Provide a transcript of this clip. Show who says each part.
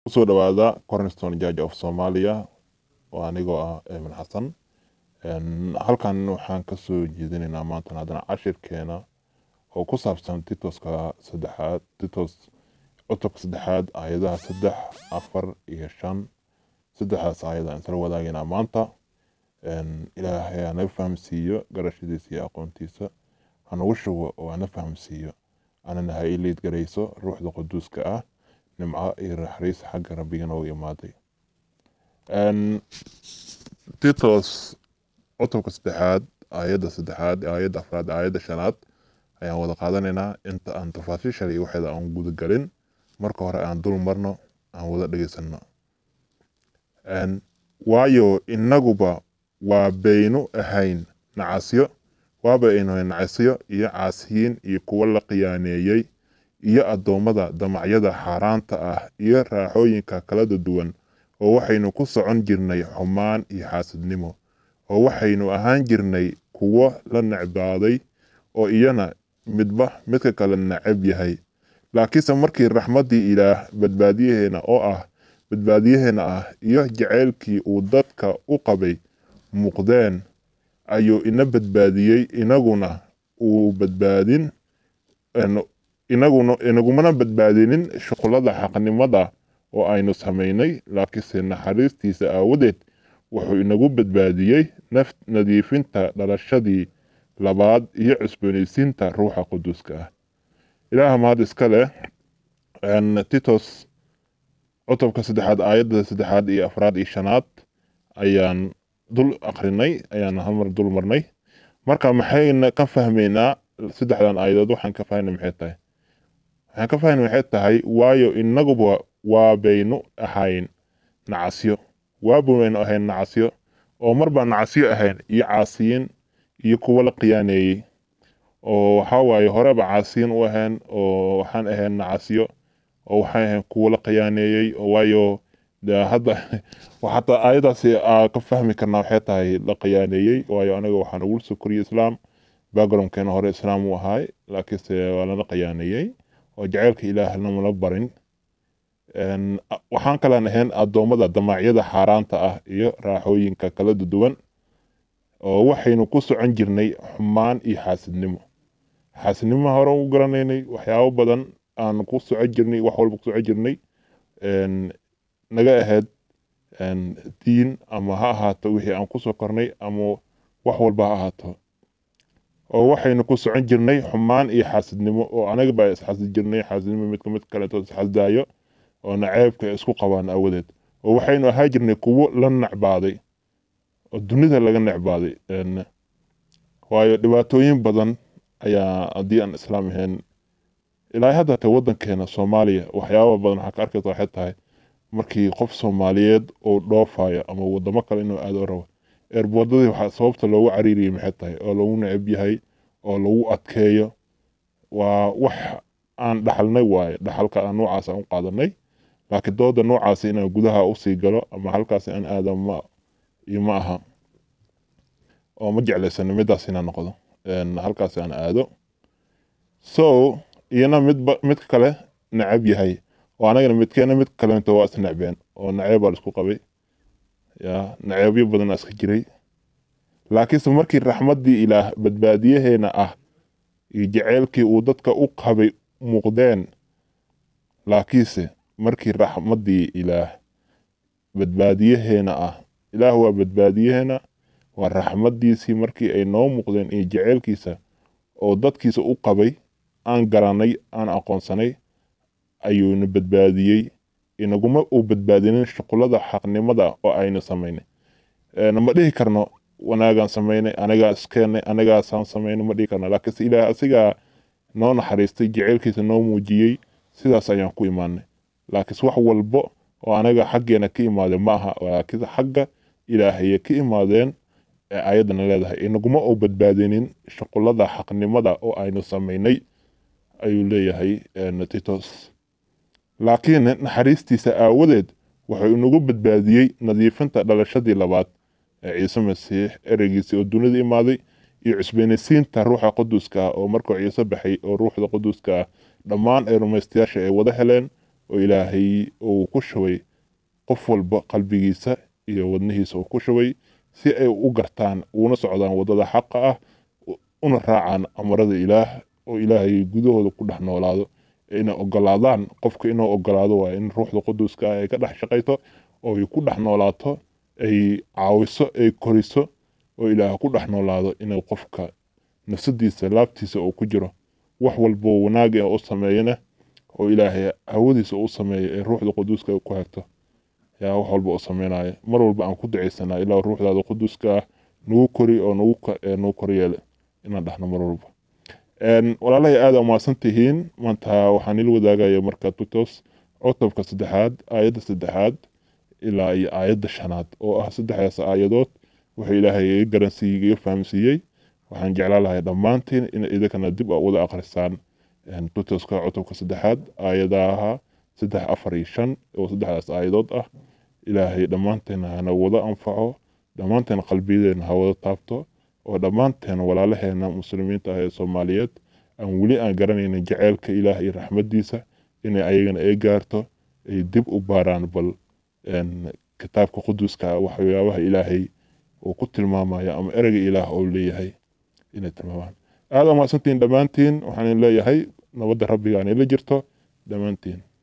Speaker 1: kusoo dhawaada cornerstone judge of somalia oo anigoo ah eemin xasan halkan waxaan kasoo jeedinaynaa maantan haddana cashirkeena oo ku saabsan titoska saddexaad titos cutubka saddexaad aayadaha saddex afar iyo shan saddexdaas aayad aan isla wadaagaynaa maanta ilaahay hanaga fahamsiiyo garashadiisa iyo aqoontiisa hanagu shugo oo hana fahamsiiyo anana ha ii liid garayso ruuxda quduuska ah nimco iyo naxariis xagga rabbiga nooga imaaday titos cutubka saddexaad aayadda saddexaad aayadda afraad aayadda shanaad ayaan wada qaadanaynaa inta aan tafaasiishan iyo waxeeda aan guda galin marka hore aan dul marno aan wada dhegeysano waayo inaguba waa baynu ahayn nacasyo waaba aynu ahayn nacasyo iyo caasiyiin iyo kuwo la khiyaaneeyey iyo addoommada damacyada xaaraanta ah iyo raaxooyinka kalada duwan oo waxaynu ku socon jirnay xumaan iyo xaasidnimo oo waxaynu ahaan jirnay kuwo la necbaaday oo iyana midba midka kale necab yahay laakiinse markii raxmaddii ilaah badbaadiyaheena oo ah badbaadiyaheena ah iyo jaceylkii uu dadka u qabay muuqdeen ayuu ina badbaadiyey inaguna uu badbaadin inaguna inagumana badbaadinin shuqulada xaqnimada oo aynu samaynay laakiinse naxariistiisa aawadeed wuxuu inagu badbaadiyey naf nadiifinta dhalashadii labaad iyo cusboonaysiinta ruuxa quduuska ah ilaaha mahad iska leh titos cutubka saddexaad aayadda saddexaad iyo afraad iyo shanaad ayaan dul akrinay ayaan halmar dul marnay marka maxayna ka fahmaynaa saddexdan aayadood waxaan ka fahmay maxay tahay waxaan ka fahmay maxay tahay waayo inaguba waa baynu ahayn nacasyo waabu baynu ahayn nacasyo oo mar baan nacasyo ahayn iyo caasiyiin iyo kuwo la khiyaaneeyey oo waxaa waaye horeba caasiyiin u ahayn oo waxaan ahayn nacasyo oo waxaan ahayn kuwo la khiyaaneeyey oo waayo de hadda xataa aayadaasi aa ka fahmi karnaa waxay tahay la khiyaaneeyey waayo anaga waxaan ugu soo koriyey islaam backgroundkeena hore islaam uu ahaay laakiinse waa lana khiyaaneeyey oo jaceylka ilaahna mala barin waxaan kalaan ahayn addoommada damacyada xaaraanta ah iyo raaxooyinka kala duwan oo waxaynu ku socon jirnay xumaan iyo xaasidnimo xaasidnimo hore u garanaynay waxyaabo badan aan ku socon jirnay wax walba ku socon jirnay naga ahayd diin ama ha ahaato wixii aan kusoo kornay ama wax walba ha ahaato oo waxaynu ku socon jirnay xumaan iyo xaasidnimo oo anaga baa isxasid jirnay xaasidnimo midka mid kaleeto isxasdaayo oo naceebka isku qabaan awadeed oo waxaynu ahaa jirnay kuwo la necbaaday oo dunida laga necbaaday waayo dhibaatooyin badan ayaa haddii aan islaam ahayn ilaahay hadda ta waddankeena soomaaliya waxyaaba badan waxaa ka arkaysa waxay tahay markii qof soomaaliyeed uu dhoofayo ama wadamo kale inuu aado rabo eerboodadii waxaa sababta loogu cariiriyay maxay tahay oo lagu necab yahay oo lagu adkeeyo waa wax aan dhaxalnay waaye dhaxalka aan noocaas aan u qaadanay laakiin dooda noocaasi inaan gudaha usii galo ama halkaasi aan aada ma iyo ma aha oo ma jeclaysano midaas inaan noqdo halkaasi aan aado so iyana midba midka kale necab yahay oo anagana midkeena mid kalento waa is necbeen oo naceeb baa isku qabay ya naceebyo badan iska jiray laakiinse markii raxmaddii ilaah badbaadiyaheena ah iyo jaceylkii uu dadka u qabay muuqdeen laakiinse markii raxmaddii ilaah badbaadiyaheena ah ilaah waa badbaadiyaheena waa raxmaddiisii markii ay noo muuqdeen iyo jaceylkiisa oo dadkiisa u qabay aan garanay aan aqoonsanay ayuuna badbaadiyey inaguma uu badbaadinin shuqulada xaqnimada oo aynu samaynay ma dhihi karno wanaagaan samaynay anagaa iskeenay anagaasaan samaynay ma dhihi karno laakiinse ilaah asigaa noo naxariistay jaceylkiisa noo muujiyey sidaas ayaan ku imaanay laakiinse wax walbo oo anaga xaggeena ka imaadeen ma aha laakiinse xagga ilaahayay ka imaadeen ee ayaddana leedahay inaguma uu badbaadinin shuqulada xaqnimada oo aynu samaynay ayuu leeyahay titos laakiin naxariistiisa aawadeed wuxuu inagu badbaadiyey nadiifinta dhalashadii labaad ee ciise masiix ereygiisii oo dunida imaaday iyo cusbeenaysiinta ruuxa quduuska ah oo markuu ciise baxay oo ruuxda quduuska ah dhammaan ay rumaystayaasha ay wada heleen oo ilaahay uu ku shubay qof walba qalbigiisa iyo wadnihiisa uu ku shubay si ay u gartaan uuna socdaan waddada xaqa ah una raacaan amarada ilaah oo ilaahay gudahooda ku dhex noolaado inay ogolaadaan qofka inuu ogolaado waa in ruuxda quduuska ah ay ka dhex shaqayto oo ay ku dhex noolaato ay caawiso ay koriso oo ilaah ku dhex noolaado inuu qofka nafsadiisa laabtiisa uu ku jiro wax walbo wanaag ah u sameeyana oo ilaahay hawadiisa u sameeyo ee ruuxda quduuska ku hagto yaa wax walba u sameynaya mar walba aan ku ducaysanaa ilaa ruuxdaada quduuska ah nagu kori oo nagu nagu koryeele inaan dhahno mar walba walaalahay aada umaasan tihiin maanta waxaan ila wadaagaya marka tutos cutubka saddexaad aayadda saddexaad ilaa iyo aayadda shanaad oo ah saddexdaas aayadood wuxuu ilaahay iga garansiiyey iga fahamsiiyey waxaan jeclaan lahay dhammaantiin in idinkana dib a wada akhrisaan tutoska cutubka saddexaad aayadaha saddex afar iyo shan oo saddexdaas aayadood ah ilaahay dhammaanteena hana wada anfaco dhammaanteena qalbiyadeena ha wada taabto oo dhammaanteen walaalaheena muslimiinta ah ee soomaaliyeed aan weli aan garanaynin jaceylka ilaah iyo raxmaddiisa inay ayagana ay gaarto ay dib u baaraan bal kitaabka quduuska waxyaabaha ilaahay uu ku tilmaamaya ama ereyga ilaah oo leeyahay inay tilmaamaan aada umahadsantihiin dhammaantiin waxaan leeyahay nabadda rabbiga aan ila jirto dhammaantiin